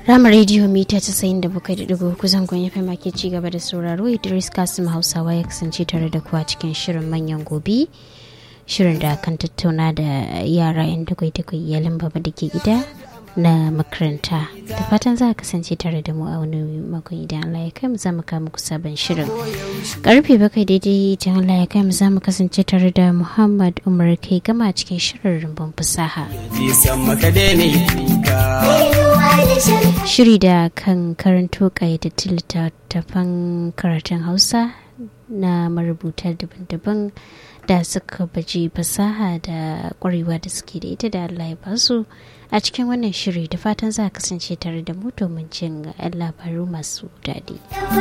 Rama rediyo mita casa'in da bakwai da dubu kusan kun yafi make ci gaba da sauraro Idris Kasim Hausawa ya kasance tare da kuwa cikin shirin manyan gobe. Shirin da kan tattauna da yara yan dakwai-dakwai iyalin baba da ke gida na makaranta. Da fatan za a kasance tare da mu a wani makon idan Allah ya kai mu za mu kawo muku sabon shirin. Karfe bakwai daidai idan Allah ya kai mu za mu kasance tare da Muhammad Umar kai gama cikin shirin rumbun fasaha. Shiri da kan karanto ƙayyadattun littattafan karatun Hausa na marubuta daban-daban da suka baje fasaha da ƙwarewa da suke da ita da Allah ya basu a cikin wannan shiri da fatan za a kasance tare da mu domin jin labaru masu daɗi.